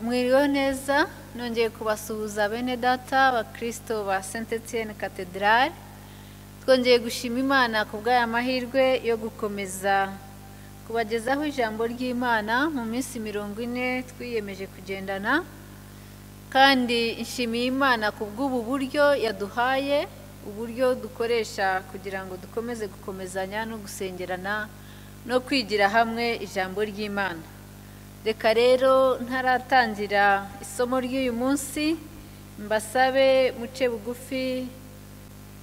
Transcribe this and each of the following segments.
mwiriwe neza nongeye kubasuhuza bene data abakirisito ba senti etiyeni katedrali twongeye gushima imana ku bw'aya mahirwe yo gukomeza kubagezaho ijambo ry'imana mu minsi mirongo ine twiyemeje kugendana kandi nshimiye imana ku bw'ubu buryo yaduhaye uburyo dukoresha kugira ngo dukomeze gukomezanya no gusengerana no kwigira hamwe ijambo ry'imana reka rero ntaratangira isomo ry'uyu munsi mbasabe muce bugufi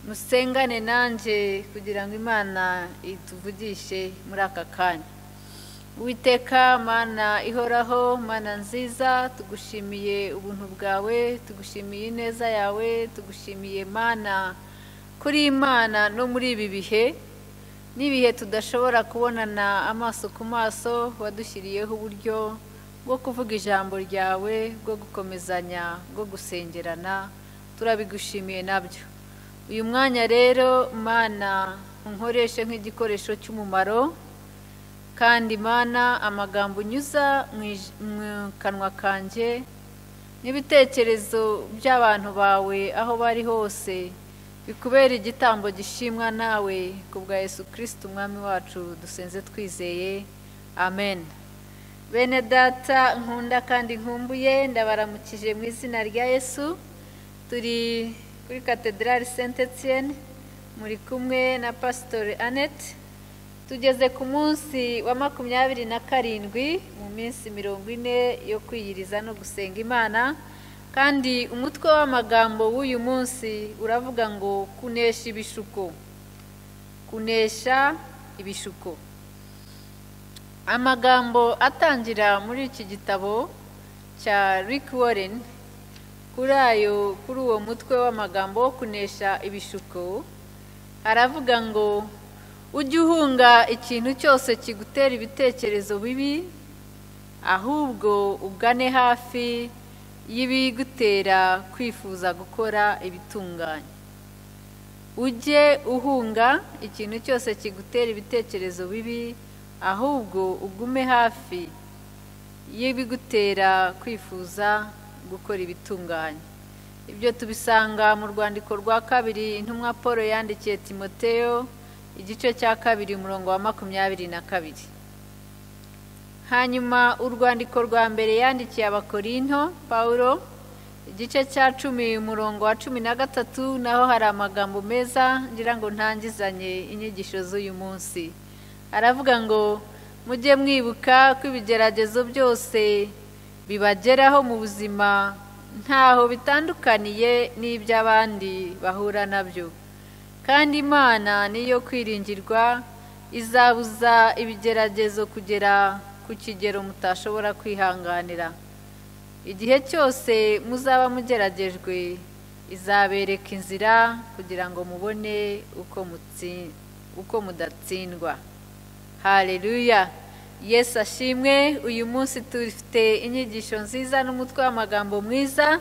musengane nanjye kugira ngo imana ituvugishe muri aka kanya witeka mana ihoraho mana nziza tugushimiye ubuntu bwawe tugushimiye ineza yawe tugushimiye mana kuri imana no muri ibi bihe n'ibihe tudashobora kubonana amaso ku maso wadushyiriyeho uburyo bwo kuvuga ijambo ryawe bwo gukomezanya bwo gusengerana turabigushimiye nabyo uyu mwanya rero mana unkoreshe nk'igikoresho cy'umumaro kandi mana amagambo unyuza mu kanwa kanjye n'ibitekerezo by'abantu bawe aho bari hose bikubera igitambo gishimwa nawe ku bwa Yesu kirisiti umwami wacu dusenze twizeye amen bene data nkunda kandi nkumbuye ndabaramukije mu izina rya yesu turi kuri katedrali senti etiyeni muri kumwe na pasitori anete tugeze ku munsi wa makumyabiri na karindwi mu minsi mirongo ine yo kwiyiriza no gusenga imana kandi umutwe w'amagambo w'uyu munsi uravuga ngo kunesha ibishuko kunesha ibishuko amagambo atangira muri iki gitabo cya rick warren kuri ayo kuri uwo mutwe w'amagambo wo kunesha ibishuko aravuga ngo ujye uhunga ikintu cyose kigutera ibitekerezo bibi ahubwo ugane hafi y'ibigutera kwifuza gukora ibitunganye ujye uhunga ikintu cyose kigutera ibitekerezo bibi ahubwo ugume hafi y'ibigutera kwifuza gukora ibitunganye ibyo tubisanga mu rwandiko rwa kabiri intumwa paul yandikiye timoteo igice cya kabiri umurongo wa makumyabiri na kabiri hanyuma urwandiko rwa mbere yandikiye abakorinto paul igice cya cumi umurongo wa cumi na gatatu naho hari amagambo meza ngira ngo ntangizanye inyigisho z'uyu munsi aravuga ngo mujye mwibuka ko ibigeragezo byose bibageraho mu buzima ntaho bitandukaniye n'iby'abandi bahura nabyo kandi imana niyo kwiringirwa izabuza ibigeragezo kugera ku kigero mutashobora kwihanganira igihe cyose muzaba mugeragejwe izabereka inzira kugira ngo mubone uko mudatsindwa hareruya Yesu ashimwe uyu munsi dufite inyigisho nziza n'umutwe w'amagambo mwiza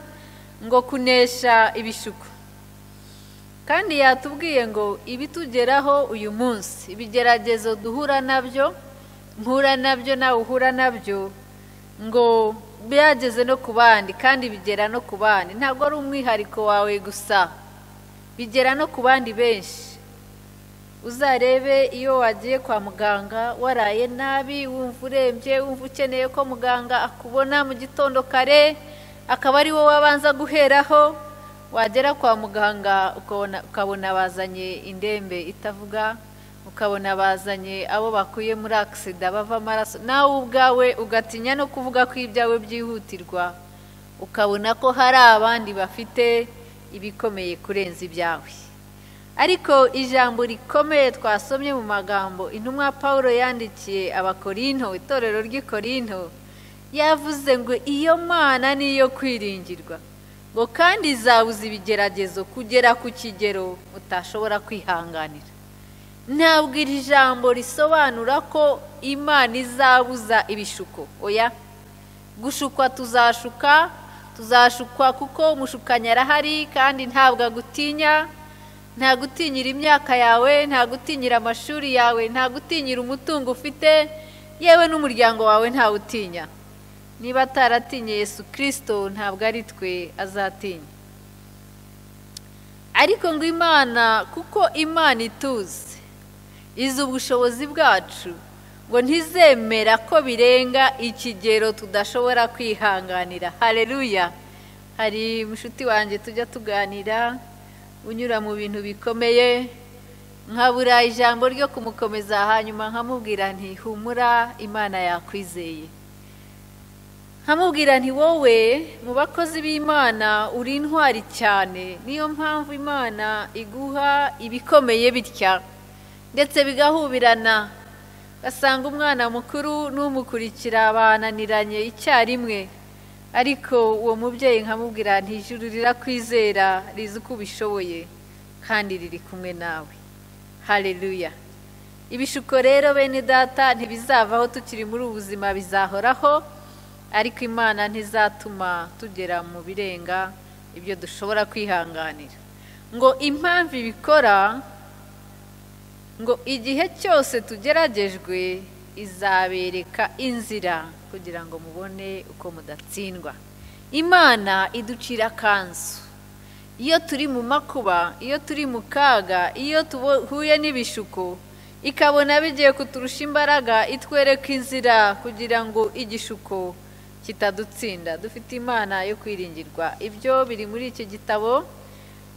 ngo kunesha ibishuko kandi yatubwiye ngo ibitugeraho uyu munsi ibigeragezo duhura nabyo mpura nabyo nawe uhura nabyo ngo byageze no ku bandi kandi bigera no ku bandi ntabwo ari umwihariko wawe gusa bigera no ku bandi benshi uzarebe iyo wagiye kwa muganga waraye nabi wumva urembye wumva ukeneye ko muganga akubona mu gitondo kare akaba ari wowe abanza guheraho wagera kwa muganga ukabona bazanye indembe itavuga ukabona bazanye abo bakuye muri akisida bava amaraso nawe ubwawe ugatinya no kuvuga ko ibyawe byihutirwa ukabona ko hari abandi bafite ibikomeye kurenza ibyawe ariko ijambo rikomeye twasomye mu magambo intumwa paul yandikiye abakorinto itorero ry'ikorinto yavuze ngo iyo mana niyo kwiringirwa ngo kandi izabuza ibigeragezo kugera ku kigero utashobora kwihanganira ntabwo iri jambo risobanura ko imana izabuza ibishuko oya gushukwa tuzashuka tuzashukwa kuko umushukanyi arahari kandi ntabwo agutinya nta gutinyira imyaka yawe nta gutinyira amashuri yawe nta gutinyira umutungo ufite yewe n'umuryango wawe ntawutinya niba ataratinye yesu kirisito ntabwo ari twe azatinya ariko ngo imana kuko imana ituzi izi ubushobozi bwacu ngo ntizemera ko birenga ikigero tudashobora kwihanganira hareruya hari mushuti wanjye tujya tuganira unyura mu bintu bikomeye nkabura ijambo ryo kumukomeza hanyuma nkamubwira ntihumura imana yakwizeye nkamubwira nti wowe mu bakozi b'imana uri intwari cyane niyo mpamvu imana iguha ibikomeye bitya ndetse bigahubirana ugasanga umwana mukuru n'umukurikira bananiranye icyarimwe ariko uwo mubyeyi nkamubwira ntijuru rirakwizera rizi uko ubishoboye kandi riri kumwe nawe hareruya ibishuko rero bene data ntibizavaho tukiri muri ubu buzima bizahoraho ariko imana ntizatuma tugera mu birenga ibyo dushobora kwihanganira ngo impamvu ibikora ngo igihe cyose tugeragejwe izabereka inzira kugira ngo mubone uko mudatsindwa imana iducira akanzu iyo turi mu makuba iyo turi mu kaga iyo duhuye n'ibishuko ikabona bigiye kuturusha imbaraga itwereka inzira kugira ngo igishuko kitadutsinda dufite imana yo kwiringirwa ibyo biri muri iki gitabo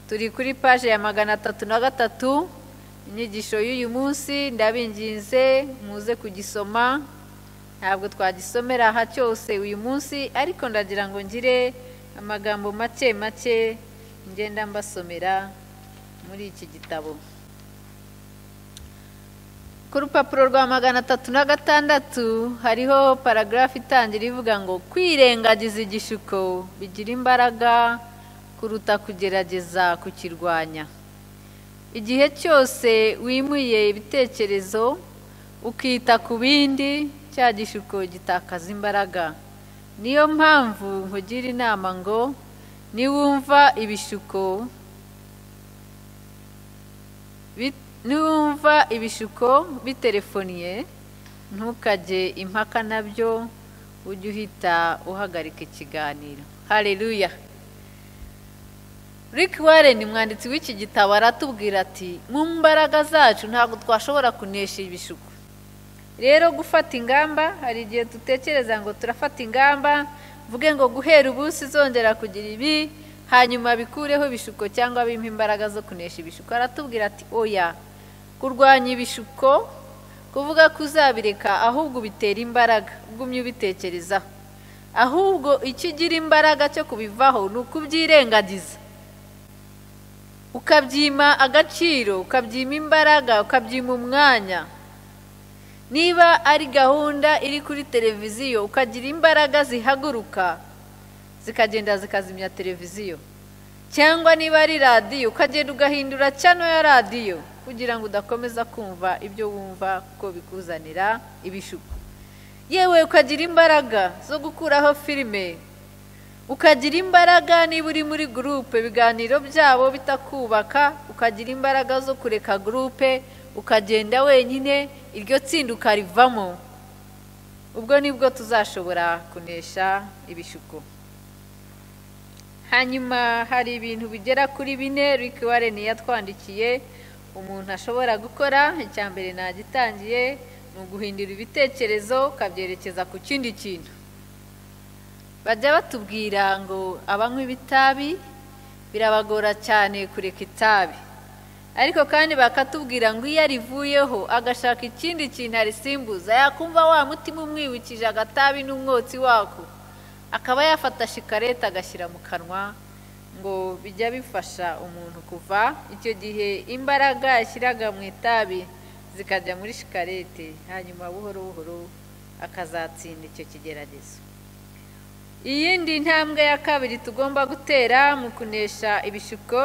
turi kuri paje ya magana atatu na gatatu inyigisho y'uyu munsi ndabinginze muze kugisoma ntabwo twagisomera aha cyose uyu munsi ariko ndagira ngo ngire amagambo make make ngenda mbasomera muri iki gitabo ku rupapuro rwa magana atatu na gatandatu hariho paragarafu itangira ivuga ngo kwirengagiza igishuko bigira imbaraga kuruta kugerageza kukirwanya igihe cyose wimuye ibitekerezo ukita ku bindi cya gishuko gitakaza imbaraga niyo mpamvu nkugira inama ngo niwumva ibishuko niwumva ibishuko biterefoniye ntukajye impaka nabyo ujye uhita uhagarika ikiganiro hareruya rick warren umwanditsi w'iki gitabo aratubwira ati mu mbaraga zacu ntabwo twashobora kunesha ibishuko rero gufata ingamba hari igihe dutekereza ngo turafata ingamba mvuge ngo guhera ubu zongera kugira ibi hanyuma bikureho ibishuko cyangwa bimpa imbaraga zo kunesha ibishuko aratubwira ati oya kurwanya ibishuko kuvuga ko uzabireka ahubwo ubitera imbaraga ugumye ubitekerezaho ahubwo icyo ugira imbaraga cyo kubivaho ni ukubyirengagiza ukabyima agaciro ukabyima imbaraga ukabyima umwanya niba ari gahunda iri kuri televiziyo ukagira imbaraga zihaguruka zikagenda zikazimya televiziyo cyangwa niba ari radiyo ukagenda ugahindura cyano ya radiyo kugira ngo udakomeza kumva ibyo wumva kuko bikuzanira ibishuko yewe ukagira imbaraga zo gukuraho filime ukagira imbaraga niba uri muri gurupe ibiganiro byabo bitakubaka ukagira imbaraga zo kureka gurupe ukagenda wenyine iryo tsinda ukarivamo ubwo nibwo tuzashobora kunesha ibishuko hanyuma hari ibintu bigera kuri bine riki wareni yatwandikiye umuntu ashobora gukora icya mbere nagitangiye ni uguhindura ibitekerezo ukabyerekeza ku kindi kintu bajya batubwira ngo abanywa ibitabi birabagora cyane kureka itabi ariko kandi bakatubwira ngo iyo arivuyeho agashaka ikindi kintu arisimbuza yakumva wa mutima umwibukije agatabi n'umwotsi wako akaba yafata shikarete agashyira mu kanwa ngo bijya bifasha umuntu kuva icyo gihe imbaraga yashyiraga mu itabi zikajya muri shikarete hanyuma buhoro buhoro akazatsinda icyo kigeragezo iyindi ntambwe ya kabiri tugomba gutera mu kunesha ibishuko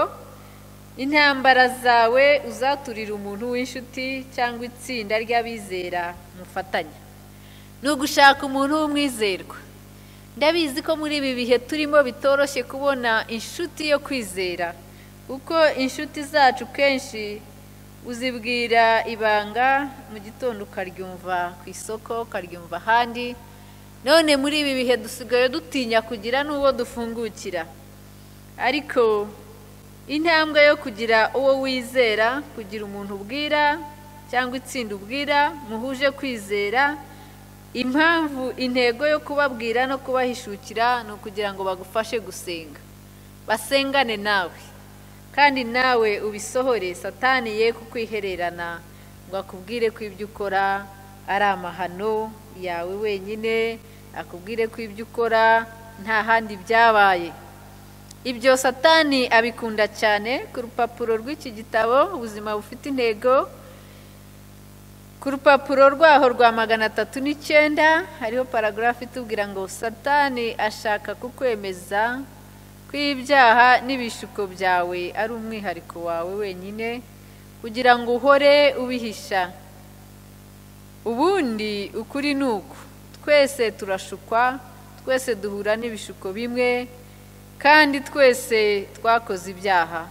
intambara zawe uzaturira umuntu w'inshuti cyangwa itsinda ry'abizera mufatanya ni ugushaka umuntu w'umwizerwa ndabizi ko muri ibi bihe turimo bitoroshye kubona inshuti yo kwizera kuko inshuti zacu kenshi uzibwira ibanga mu gitondo ukaryumva ku isoko ukaryumva ahandi none muri ibi bihe dusigaye dutinya kugira n'uwo dufungukira ariko intambwe yo kugira uwo wizera kugira umuntu ubwira cyangwa itsinda ubwira muhuje kwizera impamvu intego yo kubabwira no kubahishukira ni ukugira ngo bagufashe gusenga basengane nawe kandi nawe ubisohore satani ye kukwihererana ngo akubwire ko ibyo ukora ari amahano yawe wenyine akubwire ko ibyo ukora nta handi byabaye ibyo satani abikunda cyane ku rupapuro rw'iki gitabo ubuzima bufite intego ku rupapuro rwaho rwa magana atatu n'icyenda hariho paragarafu itubwira ngo satani ashaka kukwemeza ko ibyaha n'ibishuko byawe ari umwihariko wawe wenyine kugira ngo uhore ubihisha ubundi ukuri ni uku twese turashukwa twese duhura n'ibishuko bimwe kandi twese twakoze ibyaha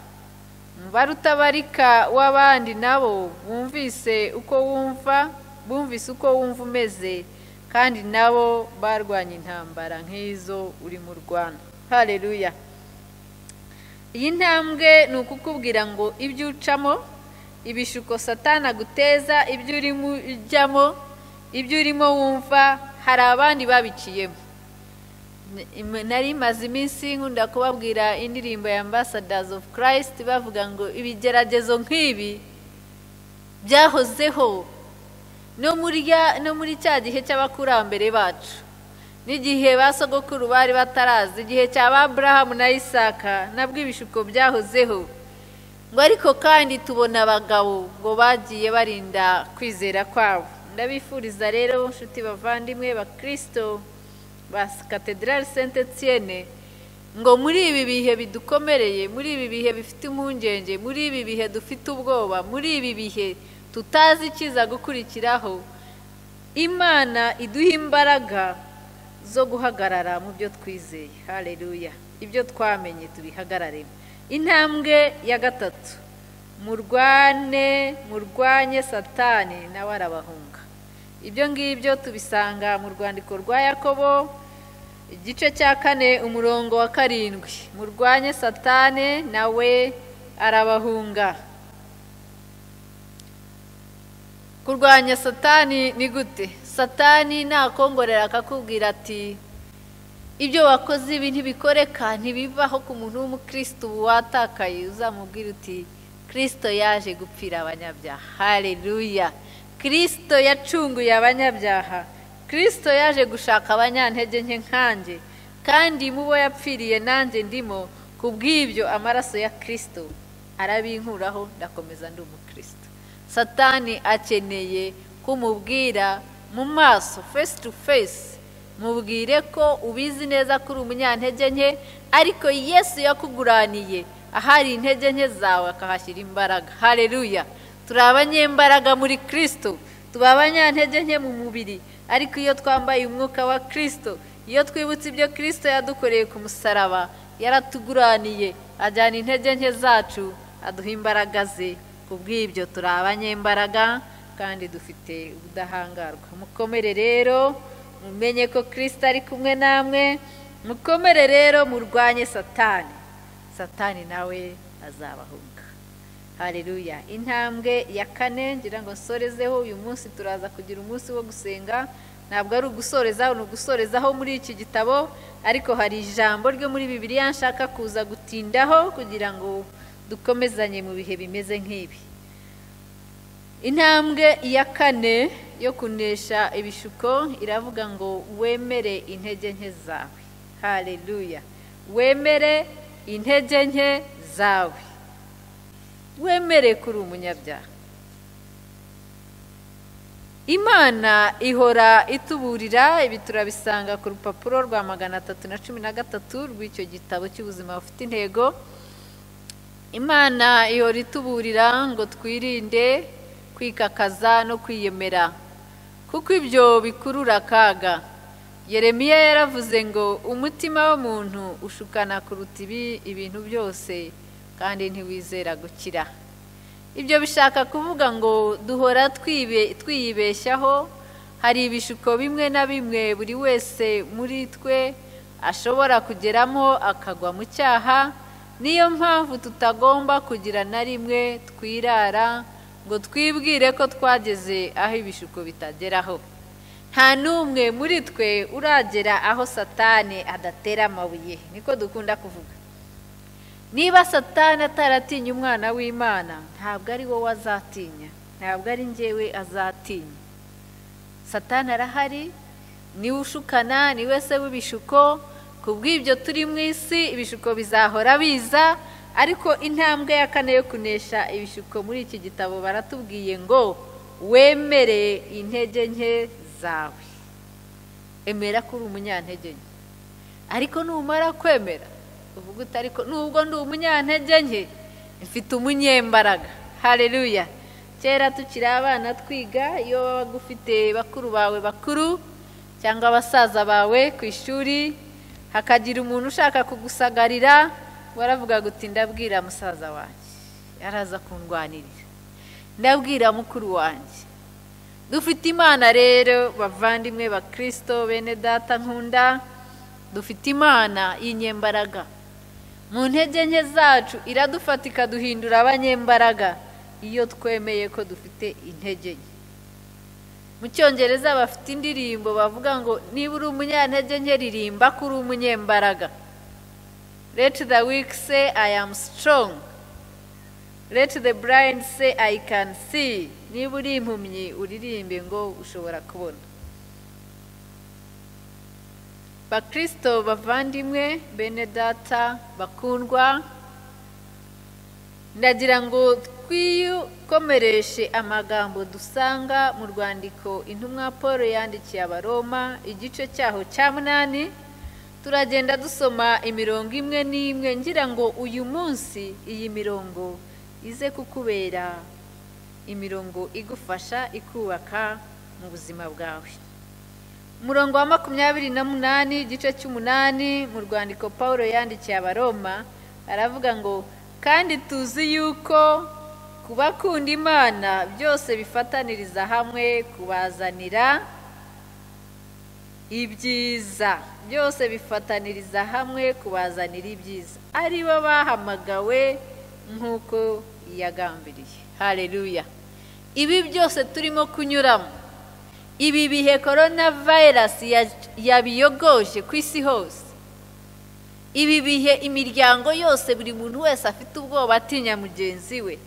umubare utabarika w'abandi nabo bumvise uko wumva bumvise uko wumva umeze kandi nabo barwanya intambara nk'izo uri mu rwanda hareruya iyi ntambwe ni ukukubwira ngo ibyo ucamo ibishuko satana aguteza ibyo urimo ujyamo ibyo urimo wumva hari abandi babiciyemo nari maze iminsi nkunda kubabwira indirimbo ya ambasadazi ofu kirayisiti bavuga ngo ibigeragezo nk'ibi byahozeho no muri cya gihe cy'abakurambere bacu n'igihe ba sogokuru bari batarazi igihe cya ba burahamu na isaka nabwo ibishuko byahozeho ngo ariko kandi tubona abagabo ngo bagiye barinda kwizera kwabo ndabifuriza rero inshuti bavandimwe bakirisito ba katedrali senti etiyene ngo muri ibi bihe bidukomereye muri ibi bihe bifite impungenge muri ibi bihe dufite ubwoba muri ibi bihe tutazi ikiza gukurikiraho imana iduha imbaraga zo guhagarara mu byo twizeye hareruya ibyo twamenye tubihagararemo intambwe ya gatatu murwane murwanye satani nawe arabahunga ibyo ngibyo tubisanga mu rwandiko rwa yakobo igice cya kane umurongo wa karindwi murwanye satane nawe arabahunga kurwanya satani ni gute satani nakongorera akakubwira ati ibyo wakoze ibi ntibikoreka ntibivaho ku muntu w'umukirisitu watakaye uzamubwira uti kirisito yaje gupfira abanyabyaha hareruya kirisito yacunguye abanyabyaha kirisito yaje gushaka abanyantege nke nkanjye kandi mu bo yapfiriye nanjye ndimo ku bw'ibyo amaraso ya kirisito arabinkuraho ndakomeza ndi umukristo satani akeneye kumubwira mu maso face to face mubwire ko ubizi neza ko uri umunyantege nke ariko yesu yakuguraniye ahari intege nke zawe akahashyira imbaraga hareruya turi abanyembaraga muri kirisito tuba abanyantege nke mu mubiri ariko iyo twambaye umwuka wa kirisito iyo twibutse ibyo kirisito yadukoreye ku musaraba yaratuguraniye ajyana intege nke zacu aduha imbaraga ze ku bw'ibyo turi abanyembaraga kandi dufite ubudahangarwa mukomere rero mumenye ko kirisito ari kumwe namwe mukomere rero murwanye satani satani nawe azabahunga hareruya intambwe ya kane ngira ngo nsorezeho uyu munsi turaza kugira umunsi wo gusenga ntabwo ari ugusorezaho ni ugusorezaho muri iki gitabo ariko hari ijambo ryo muri bibiriya nshaka kuza gutindaho kugira ngo dukomezanye mu bihe bimeze nk'ibi intambwe ya kane yo kunesha ibishuko iravuga ngo wemere intege nke zawe hareruya wemere intege nke zawe wemere kuri umunyabyaha imana ihora ituburira ibi turabisanga ku rupapuro rwa magana atatu na cumi na gatatu rw'icyo gitabo cy'ubuzima bufite intego imana ihora ituburira ngo twirinde kwikakaza no kwiyemera kuko ibyo bikurura akaga yeremiya yaravuze ngo umutima w'umuntu ushukana kuruta ibi ibintu byose kandi ntiwizera gukira ibyo bishaka kuvuga ngo duhora twiyibeshyaho hari ibishuko bimwe na bimwe buri wese muri twe ashobora kugeramo akagwa mu cyaha niyo mpamvu tutagomba kugira na rimwe twirara ngo twibwire ko twageze aho ibishuko bitageraho nta n'umwe muri twe uragera aho satani adatera amabuye niko dukunda kuvuga niba satani ataratinya umwana w'imana ntabwo ari wowe azatinya ntabwo ari njyewe azatinya satani arahari niwe ushukana niwe se w'ibishuko ku bw'ibyo turi mu isi ibishuko bizahora biza ariko intambwe ya kane yo kunesha ibishuko muri iki gitabo baratubwiye ngo wemere intege nke zawe emera ko uri umunyantege nke ariko numara kwemera uvuga uti ariko nubwo ndi umunyantege nke mfite umunyembaraga hareruya kera tukiri abana twiga iyo wabaga ufite bakuru bawe bakuru cyangwa abasaza bawe ku ishuri hakagira umuntu ushaka kugusagarira waravuga guti ndabwira musaza wanjye yaraza kundwanirira ndabwira mukuru wanjye dufite imana rero bavandimwe bakirisito bene data nkunda dufite imana y'inyembaraga mu ntege nke zacu iradufata ikaduhindura abanyembaraga iyo twemeye ko dufite intege nke mu cyongereza bafite indirimbo bavuga ngo niba uri umunyantege nke ririmba ko uri umunyembaraga let the weak say i am strong let the blind say i can see niba uri impumyi uririmbe ngo ushobora kubona bakirisito bavandimwe bene data bakundwa ndagira ngo twikomereshe amagambo dusanga mu rwandiko intumwa paul yandikiye abaroma igice cyaho cya munani turagenda dusoma imirongo imwe n'imwe ngira ngo uyu munsi iyi mirongo ize kukubera imirongo igufasha ikubaka mu buzima bwawe umurongo wa makumyabiri na munani igice cy'umunani mu rwandiko paul yandikiye abaroma aravuga ngo kandi tuzi yuko ku bakunda imana byose bifataniriza hamwe kubazanira ibyiza byose bifataniriza hamwe kubazanira ibyiza aribo bahamagawe nk'uko yagambiriye hareruya ibi byose turimo kunyuramo ibi bihe korona vayirasi yabiyogoje ku isi hose ibi bihe imiryango yose buri muntu wese afite ubwoba atinya mugenzi we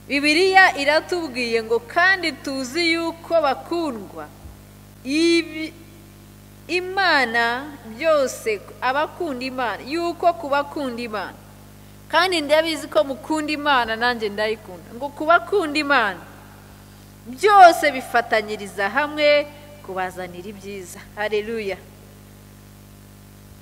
bibiriya iratubwiye ngo kandi tuzi yuko bakundwa imana byose abakunda imana yuko ku bakunda imana kandi ndabizi ko mukunda imana nanjye ndayikunda ngo ku bakunda imana byose bifatanyiriza hamwe kubazanira ibyiza hareruya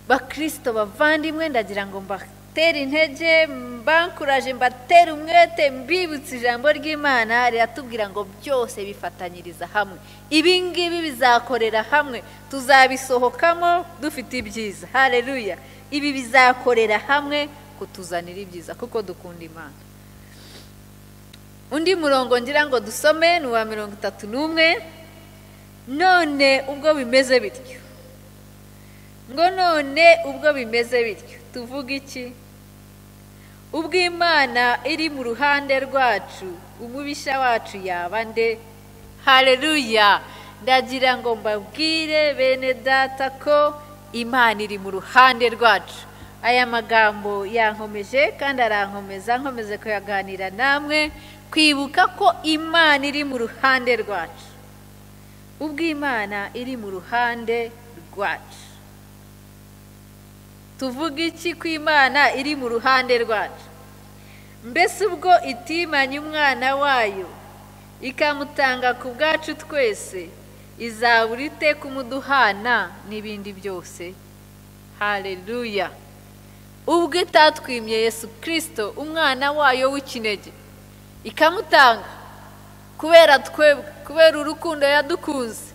bakirisito bavandimwe ndagira ngo mbatere intege mbakuraje mbatere umwete mbibutse ijambo ry'imana riratubwira ngo byose bifatanyiriza hamwe ibi ngibi bizakorera hamwe tuzabisohokamo dufite ibyiza hareruya ibi bizakorera hamwe kutuzanira ibyiza kuko dukunda imana undi murongo ngira ngo dusome ni uwa mirongo itatu n'umwe none ubwo bimeze bityo ngo none ubwo bimeze bityo tuvuga iki ubwo imana iri mu ruhande rwacu umubisha wacu yaba nde hareruya ndagira ngo mbabwire bene data ko imana iri mu ruhande rwacu aya magambo yankomeje kandi arankomeza nkomeze kuyaganira namwe kwibuka ko imana iri mu ruhande rwacu ubwo imana iri mu ruhande rwacu tuvuga iki ku imana iri mu ruhande rwacu mbese ubwo itimanya umwana wayo ikamutanga ku bwacu twese izabura ite kumuduhana n'ibindi byose hareruya ubwo itatwimye yesu kirisito umwana wayo w'ikinege ikamutanga kubera twebwe kubera urukundo yadukunze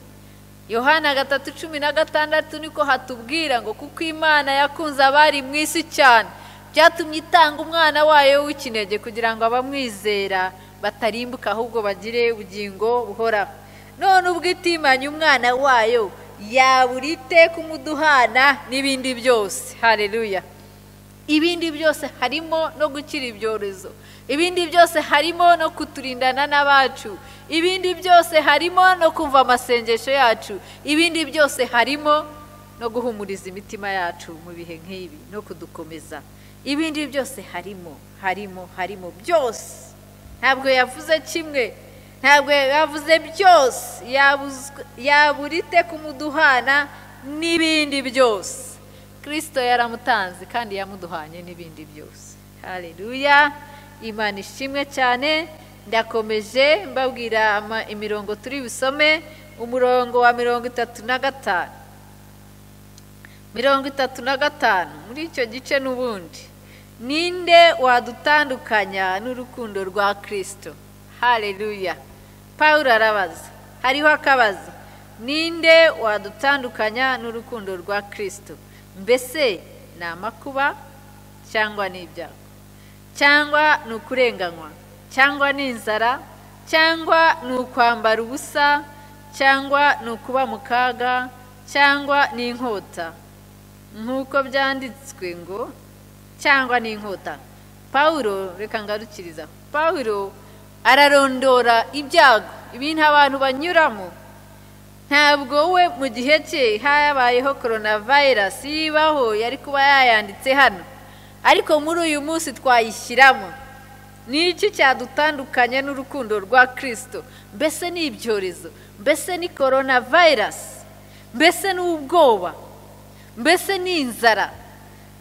yohana gatatu cumi na gatandatu niko hatubwira ngo kuko imana yakunze abari mu isi cyane byatumye itanga umwana wayo w'ikinege kugira ngo abamwizera batarimbuka ahubwo bagire ubugingo buhoraho none ubwo itimanye umwana wayo yabura iteka umuduhana n'ibindi byose hareruya ibindi byose harimo no gukira ibyorezo ibindi byose harimo no kuturindana n'abacu ibindi byose harimo no kumva amasengesho yacu ibindi byose harimo no guhumuriza imitima yacu mu bihe nk'ibi no kudukomeza ibindi byose harimo harimo harimo byose ntabwo yavuze kimwe ntabwo yavuze byose yabura ite kumuduhana n'ibindi byose kirisito yaramutanze kandi yamuduhanye n'ibindi byose hareruya imana ishimwe cyane ndakomeje mbabwira imirongo turi busome umurongo wa mirongo itatu na gatanu mirongo itatu na gatanu muri icyo gice n'ubundi ninde wadutandukanya n'urukundo rwa kirisito hareruya paul arabaza hariho akabazo ninde wadutandukanya n'urukundo rwa kirisito mbese ni amakuba cyangwa ni ibyago cyangwa ni ukurenganywa cyangwa ni inzara cyangwa ni ukwambara ubusa cyangwa ni ukuba mu kaga cyangwa ni inkota nk'uko byanditswe ngo cyangwa ni inkota paul reka ngarukiriza paul ararondora ibyago ibintu abantu banyuramo ntabwo we mu gihe cye habayeho korona vayirasi yibaho yari kuba yayanditse hano ariko muri uyu munsi twayishyiramo ni iki cyadutandukanya n'urukundo rwa kirisito mbese ni ibyorezo mbese ni korona vayirasi mbese ni ubwoba mbese ni inzara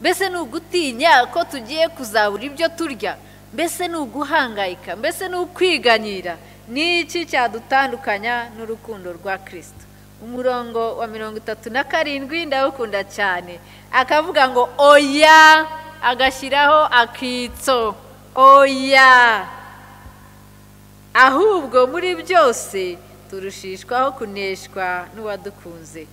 mbese ni ugutinya ko tugiye kuzabura ibyo turya mbese ni uguhangayika mbese ni ukwiganyira ni iki cyadutandukanya n'urukundo rwa kirisito umurongo wa mirongo itatu na karindwi ndawukunda cyane akavuga ngo oya agashyiraho akitso oya ahubwo muri byose turushishwaho kuneshwa n'uwadukunze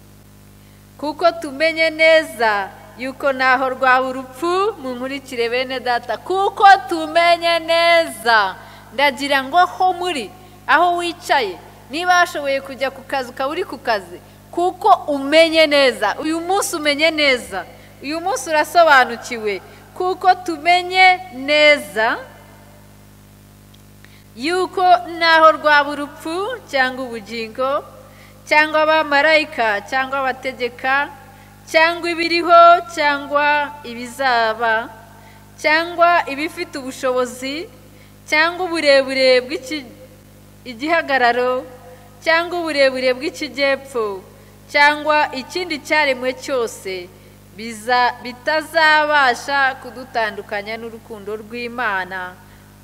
kuko tumenye neza yuko ntaho rwaba urupfu mu nkurikire bene data kuko tumenye neza ndagira ngo ho muri aho wicaye niba washoboye kujya ku kazi ukaba uri ku kazi kuko umenye neza uyu munsi umenye neza uyu munsi urasobanukiwe kuko tumenye neza yuko naho rwaba urupfu cyangwa ubugingo cyangwa abamarayika cyangwa abategeka cyangwa ibiriho cyangwa ibizaba cyangwa ibifite ubushobozi cyangwa uburebure bw'igihagararo cyangwa uburebure bw'ikijyepfo cyangwa ikindi cyaremwe cyose bitazabasha kudutandukanya n'urukundo rw'imana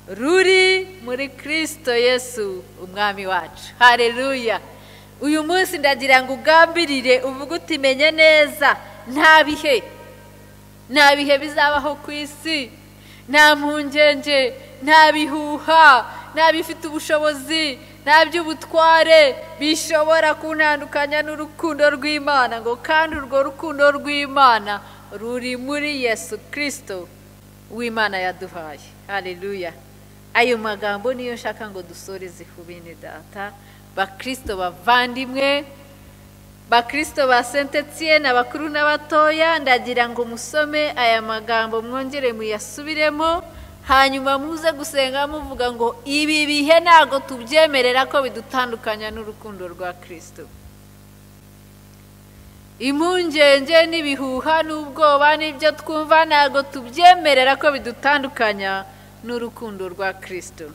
ruri muri kirisito yesu umwami wacu hareruya uyu munsi ndagira ngo ugambirire uvuge utimenye neza nta bihe nta bihe bizabaho ku isi nta mpungenge nta bihuha nta bifite ubushobozi nta by'ubutware bishobora kuntandukanya n'urukundo rw'imana ngo kandi urwo rukundo rw'imana ruri muri yesu kirisito w'imana yaduhaye hareruya ayo magambo niyo nshaka ngo dusoreze ku bene data bakirisito bavandimwe bakirisito ba sentetsie n'abakuru n'abatoya ndagira ngo musome aya magambo mwongere muyasubiremo hanyuma muze gusenga muvuga ngo ibi bihe ntabwo tubyemerera ko bidutandukanya n'urukundo rwa kirisito impungenge n'ibihuha n'ubwoba n'ibyo twumva ntabwo tubyemerera ko bidutandukanya n'urukundo rwa kirisito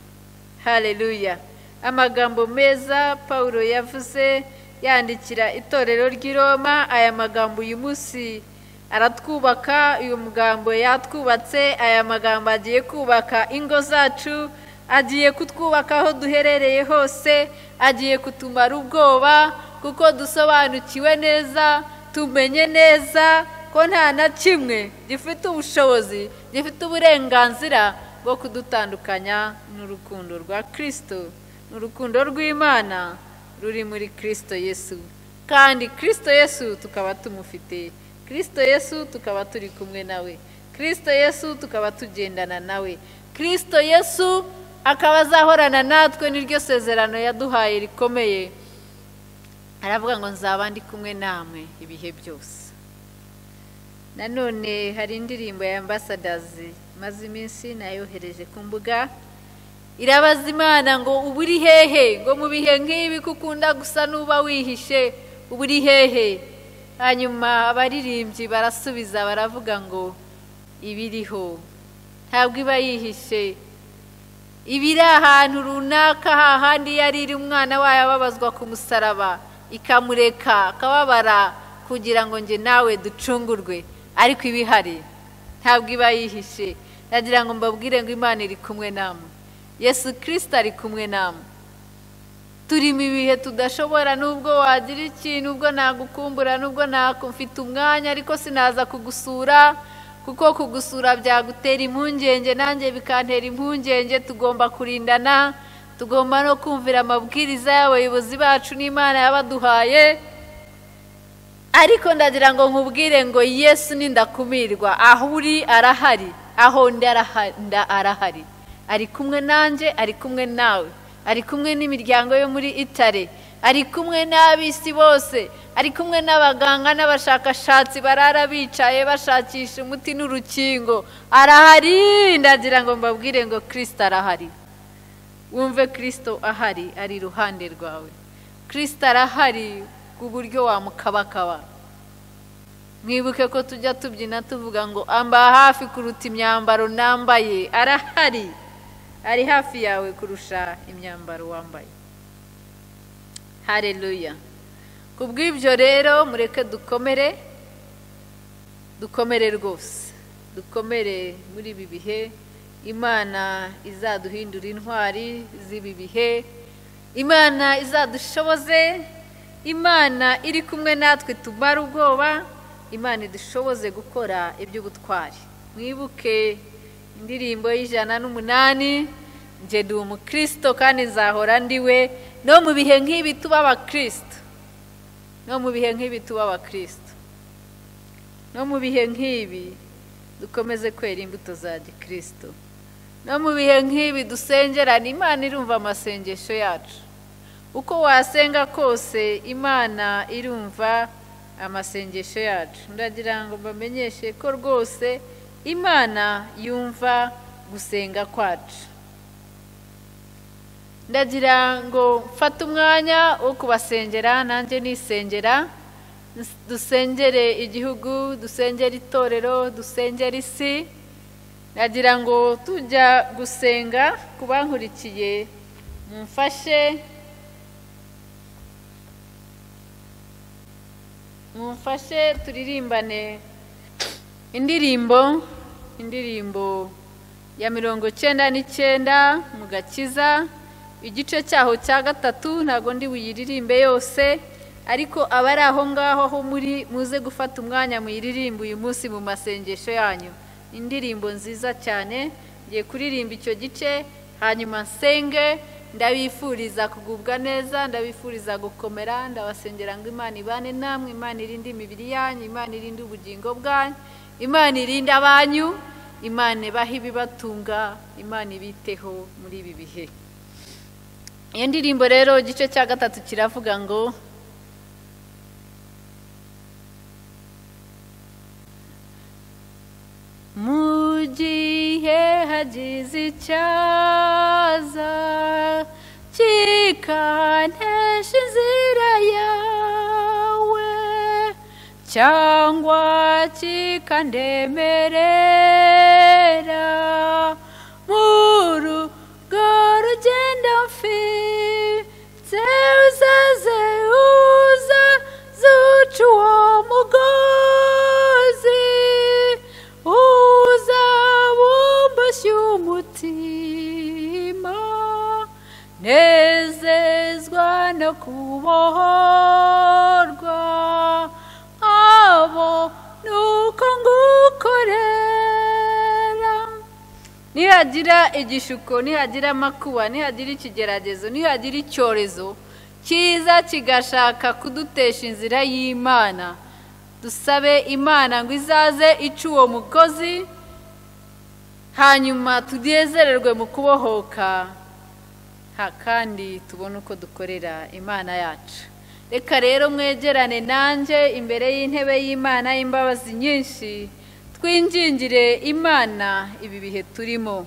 hareruya amagambo meza paul yavuze yandikira itorero ry'i roma aya magambo uyu munsi aratwubaka uyu mugambo yatwubatse aya magambo agiye kubaka ingo zacu agiye kutwubaka aho duherereye hose agiye kutumara ubwoba kuko dusobanukiwe neza tumenye neza ko nta na kimwe gifite ubushobozi gifite uburenganzira bwo kudutandukanya n'urukundo rwa kirisito n'urukundo rw'imana ruri muri kirisito yesu kandi kirisito yesu tukaba tumufite kirisito yesu tukaba turi kumwe nawe kirisito yesu tukaba tugendana nawe kirisito yesu akaba azahorana natwe n'iryo sezerano yaduhaye rikomeye haravuga ngo nzaba ndi kumwe namwe ibihe byose nanone hari indirimbo ya ambasadazi maze iminsi nayohereje ku mbuga irabaza imana ngo ubu uri hehe ngo mu bihe nk'ibi ko ukunda gusa n'uba wihishe ubu uri hehe hanyuma abaririmbyi barasubiza baravuga ngo ibiriho ntabwo iba yihishe iba iri ahantu runaka hahandi yari iri umwana wayo ababazwa ku musaraba ikamureka akababara kugira ngo njye nawe ducungurwe ariko iba ihari ntabwo iba yihishe nagira ngo mbabwire ngo imana iri kumwe namwe yesu kirisita ari kumwe namwe turimo ibihe tudashobora n'ubwo wagira ikintu ubwo nagukumbura n'ubwo mfite umwanya ariko sinaza kugusura kuko kugusura byagutera impungenge nanjye bikantera impungenge tugomba kurindana tugomba no kumvira amabwiriza y'abayobozi bacu n'imana yabaduhaye ariko ndagira ngo nkubwire ngo yesu n'indakumirwa aho uri arahari aho undi arahari ari kumwe nanjye ari kumwe nawe ari kumwe n'imiryango yo muri itare ari kumwe n'ab'isi bose ari kumwe n'abaganga n'abashakashatsi barara bicaye bashakisha umuti n'urukingo arahari ndagira ngo mbabwire ngo kirisita arahari wumve kirisito ahari ari iruhande rwawe kirisita arahari ku buryo wamukabakaba mwibuke ko tujya tubyina tuvuga ngo amba hafi kuruta imyambaro nambaye arahari ari hafi yawe kurusha imyambaro wambaye hareruya ku bw'ibyo rero mureke dukomere dukomere rwose dukomere muri ibi bihe imana izaduhindura intwari z'ibi bihe imana izadushoboze imana iri kumwe natwe tumara ubwoba imana idushoboze gukora iby'ubutwari mwibuke indirimbo y'ijana n'umunani njye ndi umukristo kandi nzahora ndi we no mu bihe nk'ibi tuba abakristo no mu bihe nk'ibi tuba abakristo no mu bihe nk'ibi dukomeze kwera imbuto za gikristo no mu bihe nk'ibi dusengerane imana irumva amasengesho yacu uko wasenga kose imana irumva amasengesho yacu ndagira ngo mbamenyeshe ko rwose imana yumva gusenga kwacu ndagira ngo mfate umwanya wo kubasengera nanjye nisengera dusengere igihugu dusengere itorero dusengere isi ndagira ngo tujya gusenga ku bankurikiye mumfashe mumfashe turirimbane indirimbo indirimbo ya mirongo icyenda n'icyenda mu gakiza igice cyaho cya gatatu ntabwo ndi buyiririmbe yose ariko abari aho ngaho aho muri muze gufata umwanya muyiririmbe uyu munsi mu masengesho yanyu indirimbo nziza cyane ngiye kuririmba icyo gice hanyuma nsenge ndabifuriza kugubwa neza ndabifuriza gukomera ndabasengera ngo imana ibane namwe imana irinde imibiri yanyu imana irinde ubugingo bwanyu imana irinde abanyu imana ibahe ibibatunga imana ibiteho muri ibi bihe iyo ndirimbo rero igice cya gatatu kiravuga ngo mu gihe hagize icyaza kikantesha inzira yawe cyangwa kikandemerera muru rugendo mfite uzaze uza zuca uwo mugozi uzabumbushye umutima nezezwa no kubohorwa abo nuko ngukorera nihagira igishuko nihagira amakuba nihagira ikigeragezo nihagira icyorezo cyiza kigashaka kudutesha inzira y'imana dusabe imana ngo izaze ica uwo mukozi hanyuma tunezererwe mu kubohoka kandi tubone uko dukorera imana yacu reka rero mwegerane nanjye imbere y'intebe y'imana y'imbabazi nyinshi twingingire imana ibi bihe turimo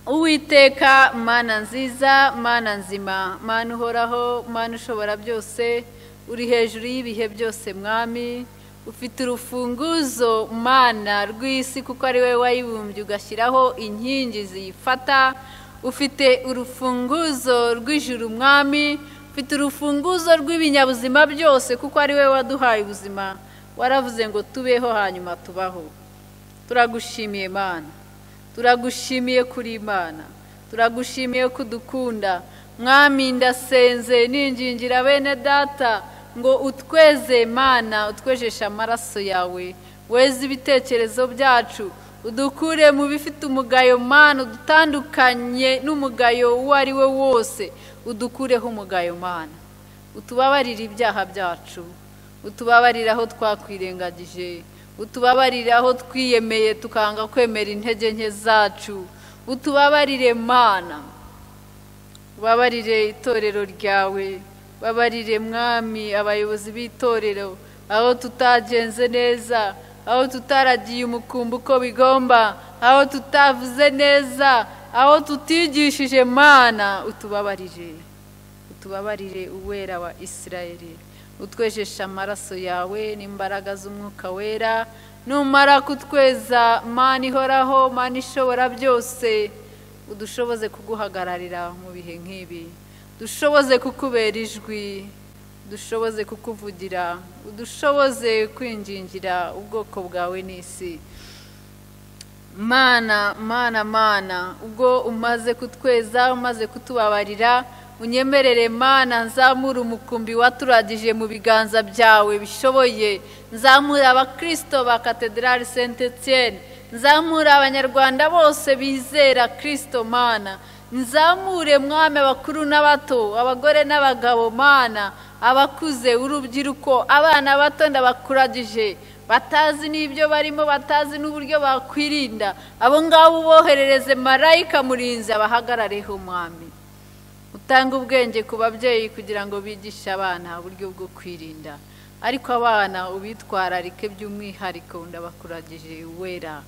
uwiteka mana nziza mana nzima mana uhoraho mana ushobora byose uri hejuru y'ibihe byose mwami ufite urufunguzo mana rw'isi kuko ari wowe wayibumbye ugashyiraho inkingi ziyifata ufite urufunguzo rw'ijuru mwami ufite urufunguzo rw'ibinyabuzima byose kuko ari wowe waduhaye ubuzima waravuze ngo tubeho hanyuma tubaho turagushimiye mana turagushimiye kuri imana turagushimiye ko udukunda mwami ndasenze ningingira bene data ngo utweze mana utwejeshe amaraso yawe weze ibitekerezo byacu udukure mu bifite umugayo mana udutandukanye n'umugayo uwo ari we wose udukureho umugayo mana utubabarire ibyaha byacu utubabarire aho twakwirengagije utubabarire aho twiyemeye tukanga kwemera intege nke zacu utubabarire mana ubabarire itorero ryawe babarire mwami abayobozi b'itorero aho tutagenze neza aho tutaragiye umukumbi uko bigomba aho tutavuze neza aho tutigishije mana utubabarire utubabarire uwera wa isirayeri utwejesha amaraso yawe n'imbaraga z'umwuka wera numara kutweza mana ihoraho mana ishobora byose udushoboze kuguhagararira mu bihe nk'ibi dushoboze kukubera ijwi dushoboze kukuvugira udushoboze kwingingira ubwoko bwawe n'isi mana mana mana ubwo umaze kutweza umaze kutubabarira unyemerere mana nzamure umukumbi waturagije mu biganza byawe bishoboye nzamure abakirisito ba katedrali senti etiyeni nzamure abanyarwanda bose bizera kirisito mana nzamure mwami abakuru n'abato abagore n'abagabo mana abakuze urubyiruko abana bato ndabakuragije batazi n'ibyo barimo batazi n'uburyo bakwirinda abo ngabo uboherereze marayika murinzi abahagarareho mwami utanga ubwenge ku babyeyi kugira ngo bigishe abana uburyo bwo kwirinda ariko abana ubitwararike by'umwihariko ndabakuragije wera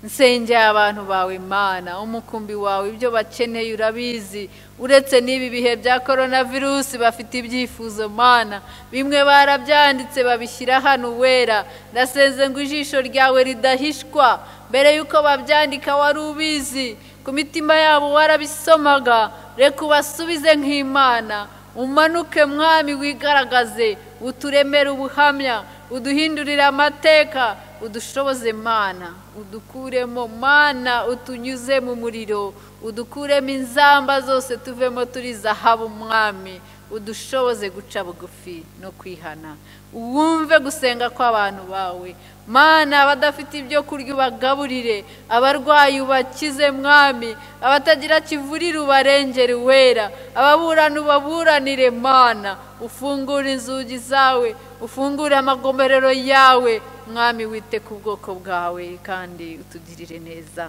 nsengera abantu bawe mana umukumbi wawe ibyo bakeneye urabizi uretse n'ibi bihe bya korona virusi bafite ibyifuzo mana bimwe barabyanditse babishyira hano wera ndasenze ngo ijisho ryawe ridahishwa mbere y'uko babyandika wari ubizi ku mitima yabo warabisomaga reka ubasubize nk'imana umanuke mwami wigaragaze uturemere ubuhamya uduhindurire amateka udushoboze mana udukuremo mana utunyuze mu muriro udukuremo inzamba zose tuvemo turi zahabu mwami udushoboze guca bugufi no kwihana wumve gusenga kw'abantu bawe mana abadafite ibyo kurya ubagaburire abarwayi ubakize mwami abatagira kivurire ubarengere wera ababurana ubaburanire mana ufungure inzugi zawe ufungure amagomerero yawe mwami wite ku bwoko bwawe kandi utugirire neza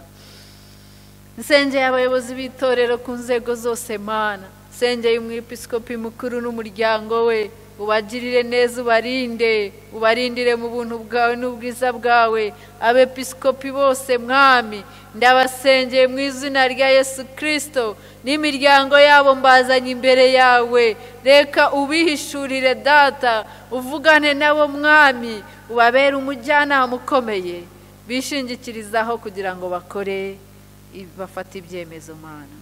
nsengeye abayobozi b'itorero ku nzego zose mana nsengeye umwepisikopi mukuru n'umuryango we ubagirire neza ubarinde ubarindire mu buntu bwawe n'ubwiza bwawe abepisikopi bose mwami ndabasengeye mu izina rya yesu kirisito n'imiryango yabo mbazanye imbere yawe reka ubihishurire data uvugane nabo mwami ubabere umujyanama ukomeye bishingikirizaho kugira ngo bakore bafate ibyemezo mana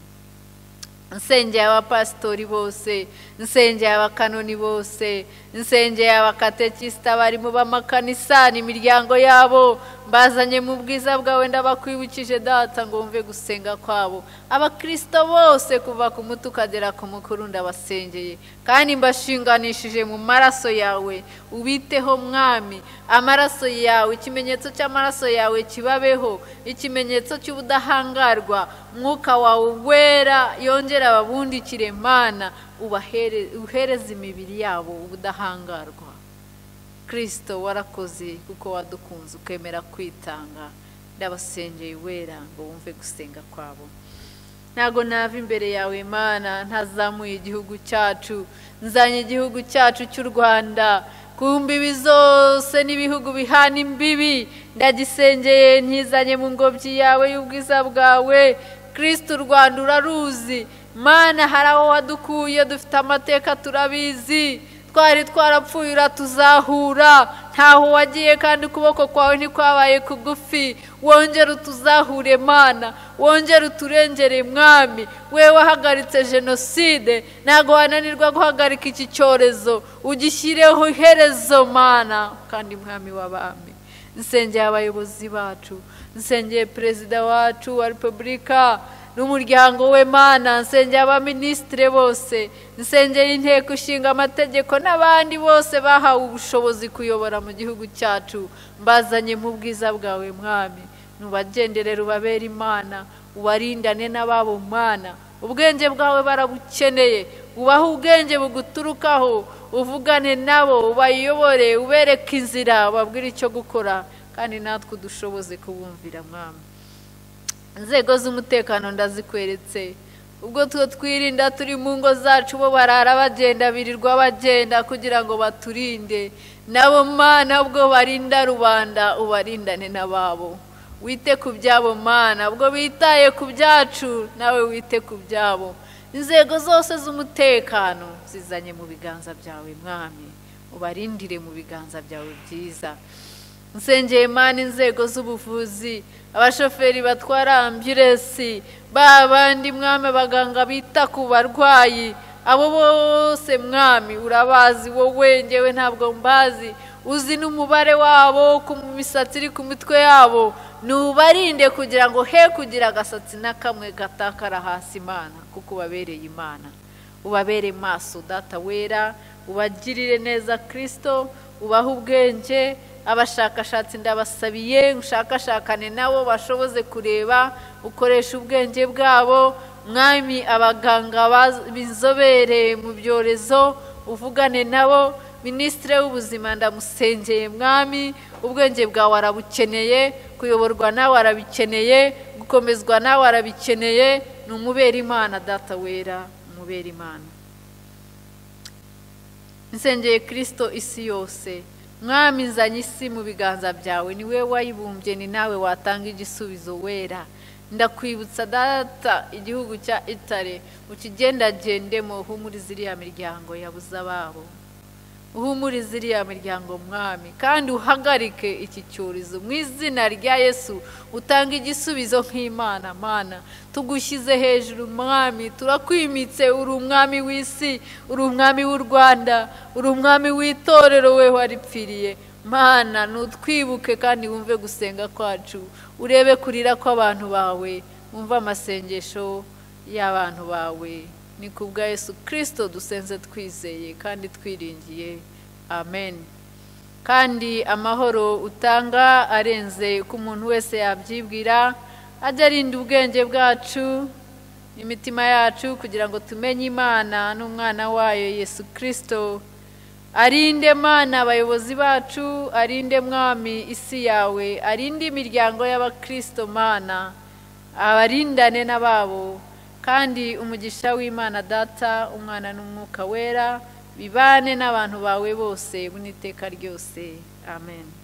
nsengeye abapasitori bose nsengeye abakanoni bose nsengeye abakatekisita barimo b'amakanisa imiryango yabo bazanye mu bwiza bwawe ndabakwibukije data ngo wumve gusenga kwabo abakirisito bose kuva ku muto ukagera ku mukuru ndabasengeye kandi mbashinganishije mu maraso yawe ubiteho mwami amaraso yawe ikimenyetso cy'amaraso yawe kibabeho ikimenyetso cy'ubudahangarwa mwuka wawe wera yongera ababundikire mana uhereza imibiri yabo ubudahangarwa kirisito warakoze kuko wadukunze ukemera kwitanga ndabasengeye wera ngo wumve gusenga kwabo ntago nava imbere yawe mana ntazamuye igihugu cyacu nzanye igihugu cyacu cy'u rwanda ku mbibi zose n'ibihugu bihana imbibi ndagisengeye ntizanye mu ngobyi yawe y'ubwiza bwawe kirisiti u rwanda uraruzi mana hari aho wadukuye dufite amateka turabizi twari twarapfuye uratuzahura ntaho wagiye kandi ukuboko kwawe ntikwabaye kugufi wongere utuzahure mana wongere uturengere mwami we wahagaritse jenoside ntabwo wananirwa guhagarika iki cyorezo ugishyireho iherezo mana kandi mwami w'abami nsengeye abayobozi bacu nsengeye perezida wacu wa repubulika n'umuryango we mana nsengeye abaminisitire bose nsengeye inteko ishinga amategeko n'abandi bose bahawe ubushobozi kuyobora mu gihugu cyacu mbazanye mu bwiza bwawe mwami nubagenderere ubabere imana ubarindane n'ababo mana ubwenge bwawe barabukeneye ubahe ubwenge buguturukaho uvugane nabo ubayobore ubereke inzira ubabwire icyo gukora kandi natwe udushoboze kubumvira mwami inzego z'umutekano ndazikweretse ubwo two twirinda turi mu ngo zacu bo barara bagenda birirwa bagenda kugira ngo baturinde nabo mana ubwo barinda rubanda ubarindane n'ababo wite ku byabo mana ubwo bitaye ku byacu nawe wite ku byabo inzego zose z'umutekano zizanye mu biganza byawe mwami ubarindire mu biganza byawe byiza nsengeye mani inzego z'ubuvuzi abashoferi batwara ambulensi ba bandi mwami abaganga bita ku barwayi abo bose mwami urabazi wowe ngewe ntabwo mbazi uzi n'umubare wabo ku misatsi iri ku mitwe yabo ntubarinde kugira ngo he kugira agasatsi na kamwe gatakara hasi imana kuko ubabereye imana ubabere maso data wera ubagirire neza kirisito ubahe ubwenge abashakashatsi ndabasabiye ushakashakane nabo bashoboze kureba ukoresha ubwenge bwabo mwami abaganga b'inzobere mu byorezo uvugane nabo minisitiri w'ubuzima ndamusengeye mwami ubwenge bwawe arabukeneye kuyoborwa nawe arabikeneye gukomezwa nawe arabikeneye ni umubera imana data wera umubera imana nsengeye kirisito isi yose mwami nzanye isi mu biganza byawe ni we wayibumbye ni nawe watanga igisubizo wera ndakwibutsa data igihugu cya itare ukigendagendemo uhumuriza iriya miryango yabuze ababo uhumuriza iriya miryango mwami kandi uhagarike iki cyorezo mu izina rya yesu utanga igisubizo nk'imana mana tugushyize hejuru mwami turakwimitse uri umwami w'isi uri umwami w'u rwanda uri umwami w'itorero we waripfiriye mana nutwibuke kandi wumve gusenga kwacu urebe kurira kw'abantu bawe wumve amasengesho y'abantu bawe ni ku bwa yesu kirisito dusenze twizeye kandi twiringiye amen kandi amahoro utanga arenze uko umuntu wese yabyibwira ajya arinda ubwenge bwacu n'imitima yacu kugira ngo tumenye imana n'umwana wayo yesu kirisito arinde mana abayobozi bacu arinde mwami isi yawe arinde imiryango y'abakirisito mana abarindane n'ababo kandi umugisha w'imana data umwana n'umwuka wera bibane n'abantu bawe bose buniteka ryose amen